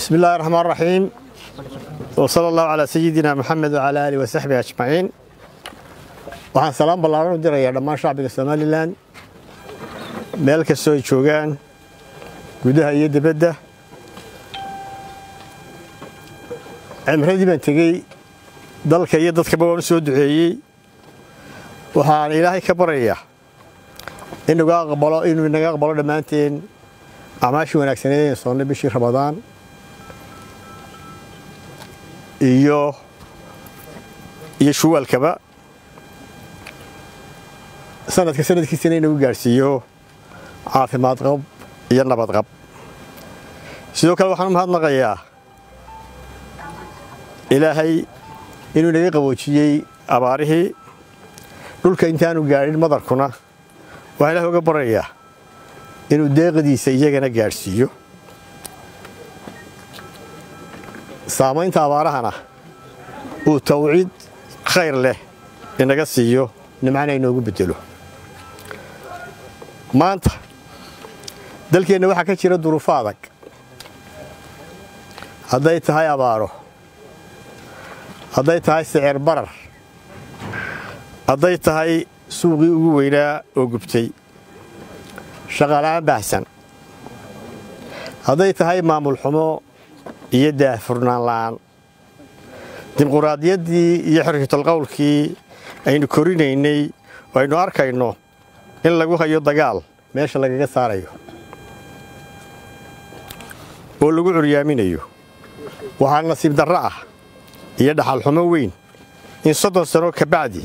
بسم الله الرحمن الرحيم وصلى الله على سيدنا محمد وعلى آله وصحبه أجمعين waxaan salaam ballaaran u dirayaa dhammaan shacbiga somalilan meel kastoo ay joogaan gudaha iyo dibadda cimradii baan tegey dalka iyo dadkaba waan u soo duceeyey waxaan ilaahay ka baryayaa inuga aqbalo inuu inaga aqbalo dhammaanteen acmaashii wanaagsaneed ee soonnay bishii ramadaan iyo iyo shuwaalkaba sanadka sanadkiisana inagu gaadhsiiyo caafimaad qab iyo nabad qab sidoo kale waxaan u mahadnaqayaa ilaahay inuu inaga qaboojiyey abaarihii dhulka intaanu gaadhin madarkuna waxaa ilahay uga baryayaa inuu deeqdiisa iyagana gaadhsiiyo saamaynta abaarahana uu tawciid khayr leh inaga siiyo nimcana inoogu bedelo maanta dalkeenna waxaa ka jira duruufo adag hadday tahay abaaro hadday tahay sicir barar hadday tahay suuqii ugu weynaa oo gubtay shaqaala'aan baahsan hadday tahay maamul xumo iyo daahfurnaan la'aan dimuquraadiyaddii iyo xorriyatalqowlkii aynu korinaynay oo aynu arkayno in lagu hayo dagaal meesha lagaga saarayo oo lagu curyaaminayo waxaa nasiib darro ah iyo dhaxalxumo weyn in soddon sano ka bacdi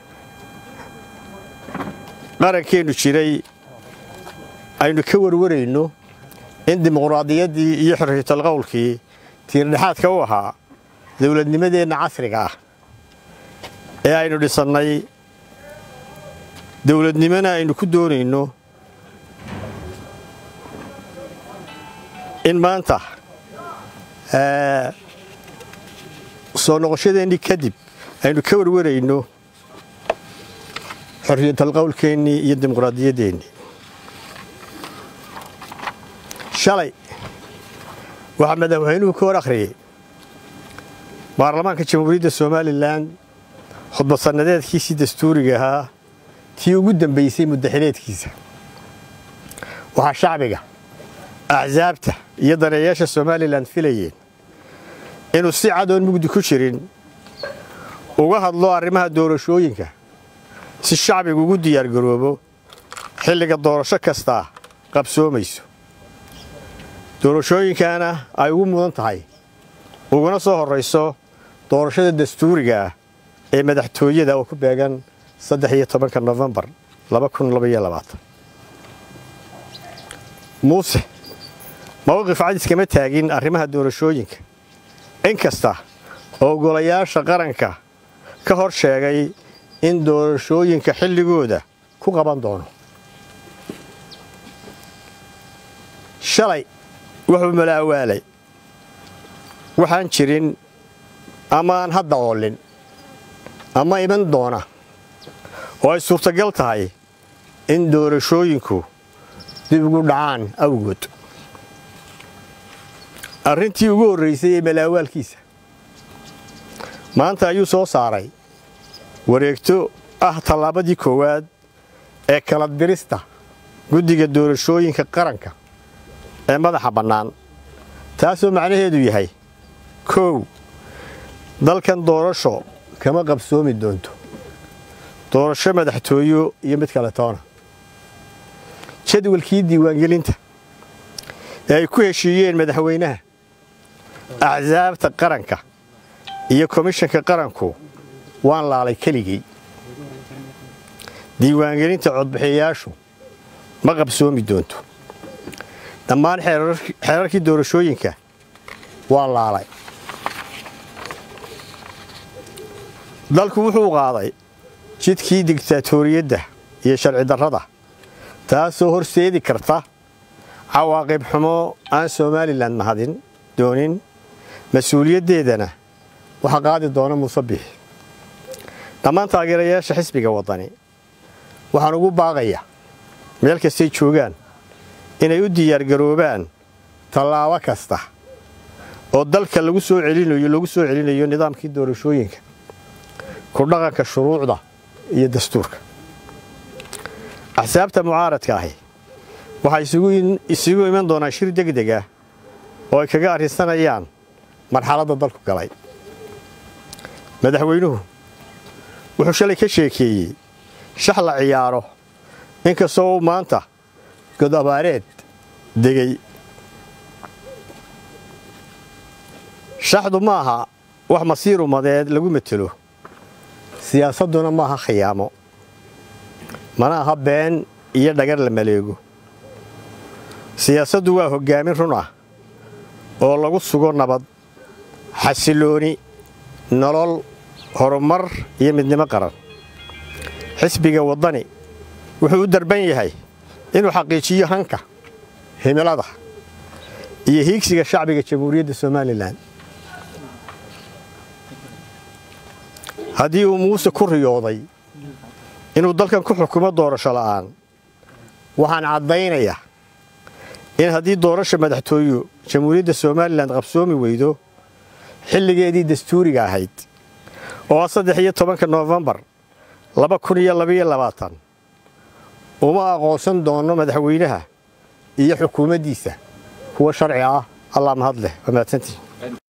qarankeennu jiray aynu ka warwarayno in dimuquraadiyaddii iyo xorriyatalqowlkii tiirdhexaadka u ahaa dowladnimadeenna casriga ah ee aynu dhisannay dowladnimona aynu ku doonayno in maanta soo noqoshadeennii kadib aynu ka warwarayno xorriyatalqowlkeennii iyo dimuqraadiyadeennii shalay waxaa madaxweynuhu ka hor akhriyey baarlamaanka jamhuuriyadda somalilan khudbad sannadeedkiisii dastuuriga ahaa tii ugu dambaysay muddaxileedkiisa waxaa shacbiga axsaabta iyo daneeyaasha somalilan filayeen inuu si cadoon mugdi ku jirin uga hadlo arrimaha doorashooyinka si shacbigu ugu diyaargaroobo xilliga doorasho kastaa qabsoomayso doorashooyinkaana ay ugu mudan tahay uguna soo horrayso doorashada dastuuriga ah ee madaxtooyada oo ku beegan saddex iyo tobanka nofembar laba kun labaiyo labaatan muuse mawqif cadis kama taagin arrimaha doorashooyinka in kasta oo golayaasha qaranka ka hor sheegay in doorashooyinka xilligooda ku qaban doono shalay wuxuu malaawaalay waxaan jirin ama aan hadda oolin ama iman doona oo ay suurtagal tahay in doorashooyinku dib ugu dhacaan awgood arrintii ugu horraysay ee malaawaalkiisa maanta ayuu soo saaray wareegto ah tallaabadii koowaad ee kala dirista guddiga doorashooyinka qaranka ee madaxa bannaan taasoo macnaheedu yahay kow dalkan doorasho kama qabsoomi doonto doorasho madaxtooyo iyo mid kale toona jadwalkii diiwaangelinta ee ay ku heshiiyeen madaxweynaha axsaabta qaranka iyo komishanka qaranku waan laalay keligey diiwaangelinta codbixiyayaashu ma qabsoomi doonto dhammaan xeerarkii doorashooyinka waa laalay dalku wuxuu qaaday jidkii digtaatoriyadda iyo sharci darrada taasoo horseedi karta cawaaqib xumo aan somalilan mahadin doonin mas-uuliyaddeedana waxaa qaadi doona muuse biixi dhammaan taageerayaasha xisbiga waddani waxaan ugu baaqayaa meel kastay joogaan inay u diyaargaroobaan tallaabo kasta oo dalka lagu soo celinayo lagu soo celinayo nidaamkii doorashooyinka ku dhaqanka shuruucda iyo dastuurka axsaabta mucaaradka ahi waxay isugu iman doonaan shir degdeg ah oo ay kaga arrinsanayaan marxaladda dalku galay madaxweynuhu wuxuu shalay ka sheekeeyey shax la ciyaaro inkastoo uu maanta god abaareed degay shaxdu ma aha wax masiir umadeed lagu matelo siyaasadduna ma aha khiyaamo mana aha been iyo dhagar la maleego siyaasaddu waa hoggaamin run ah oo lagu sugo nabad xasilooni nolol horumar iyo midnimo qaran xisbiga waddani wuxuu u darban yahay inuu xaqiijiyo hanka himilada iyo hiigsiga shacbiga jamhuuriyadda somalilan haddii uu muuse ku riyooday inuu dalkan ku xukumo doorasho la'aan waxaan caddaynayaa in haddii doorasha madaxtooyu jamhuuriyadda somalilan qabsoomi weydo xilligeedii dastuuriga ahayd oo ah saddex iyo tobanka noofembar laba kun iyo labaiyo labaatan uma aqoonsan doono madaxweynaha iyo xukuumaddiisa kuwa sharci ah allaa mahad leh waa mahadsantii